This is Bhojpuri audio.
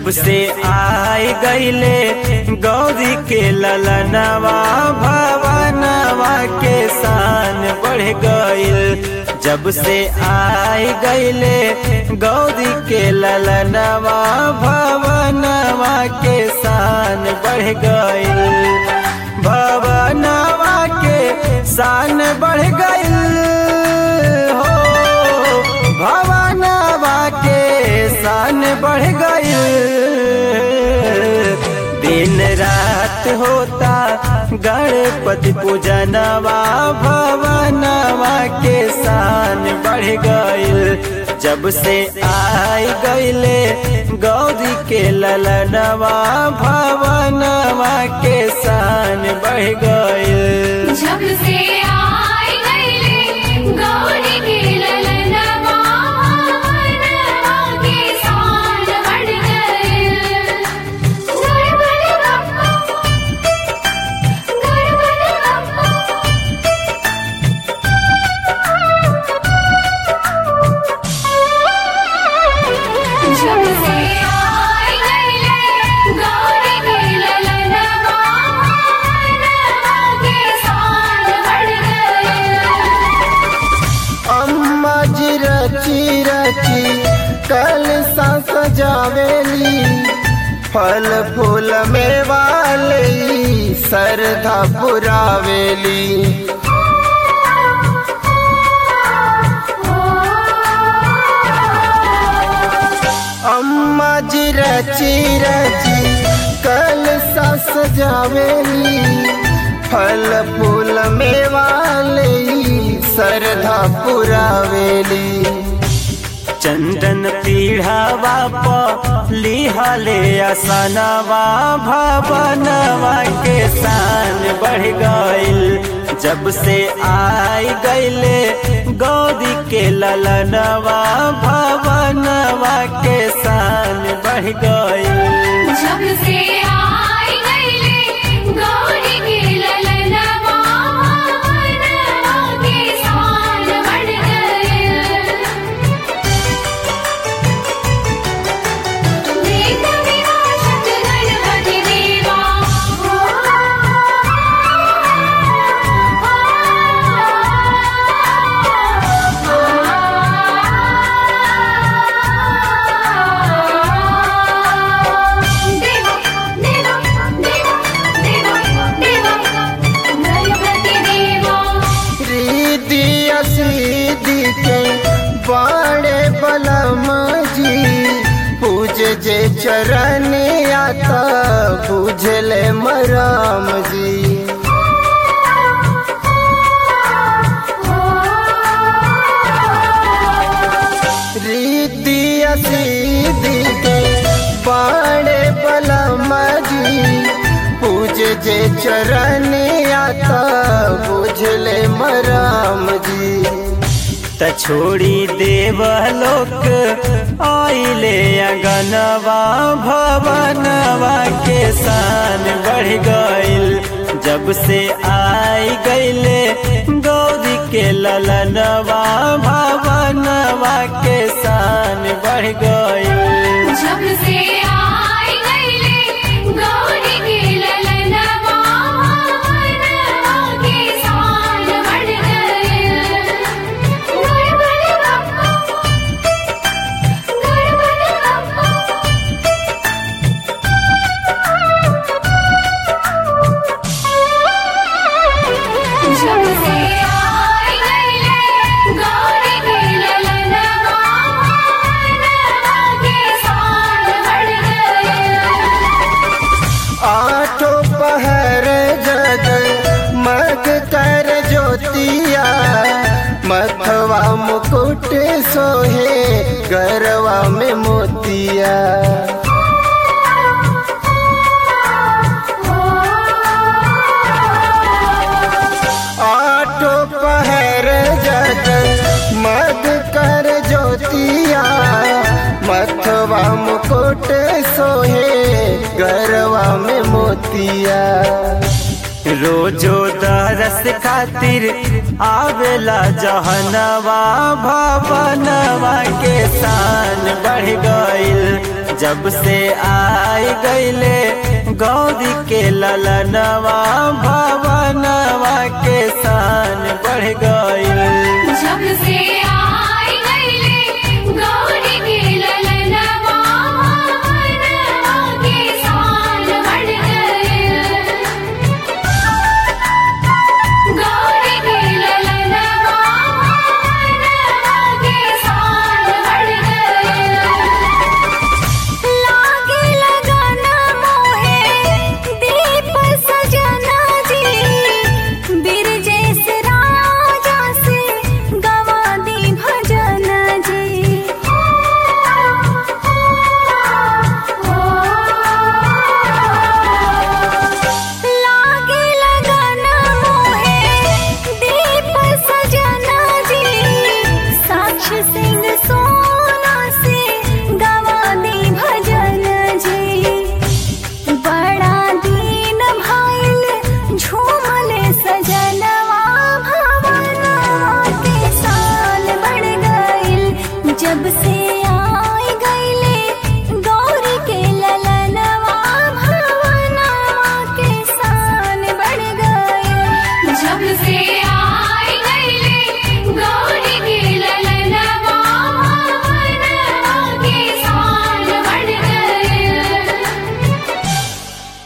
जब से आई गईले गौरी के ललनवा भवनवा के शान बढ़ गईल जब से आई गईले गौरी के ललनवा भवनवा के शान बढ़ गईल भवनवा के शान बढ़ गईल हो भवनवा के शान बढ़ गईल दिन रात होता गणपति पूजनवा भवनवा के शान बढ़ गईल जब से आई गईले गौरी के ललनवा भवनवा के शान बढ़ गईल जब से आई गईले गौरी के ललनवा भवनवा के शान बढ़ गईल गणपति बप्पा गणपति बप्पा जब से आई गईले गौरी के ललनवा भवनवा के शान बढ़ गईल अम्मा जी रची रची कल सा सजावेली फल फूल में वाली सरधा पुरावेली अम्मा जी रची रची कल सा सजावेली फल फूल में वाली सरधा पुरावेली चंदन पीढ़ावा प लिहले असनवा भवनवा के शान बढ़ गईल जब से आई गईले गौरी के ललनवा भवनवा के शान बढ़ गईल जब से आई गईले गौरी के ललनवा भवनवा के शान बढ़ गईल देख विरासत गणपति देवा देवा देवा देवा देवा देवा गणपति देवा रीति असीदी के बाड़े बलम जी पूज जे चरण आता बुझले मराम जी रीति असीदी के बाड़े बलम जी पूज जे चरण आता बुझले मराम जी त छोड़ी देवलोक आइले अगनवा भवनवा के शान बढ़ गईल जब से आई गईले गौरी के ललनवा भवनवा के शान बढ़ गईल जब से आई गईले गौरी के ललनवा भवनवा के शान बढ़ गईल गणपति बप्पा गणपति बप्पा जब से आई गईले गौरी के ललनवा भवनवा के शान बढ़ गईल आठो पहर जग मग कर ज्योतिया मथवा मुकुट सोहे गरवा में मोतिया आठो पहर जग मग कर ज्योतिया मथवा मुकुट सोहे गरवा में मोतिया रोजो दरस खातिर आवेला जहनवा भवनवा के शान बढ़ गईल जब से आई गईले गौरी के ललनवा भवनवा के शान बढ़ गईल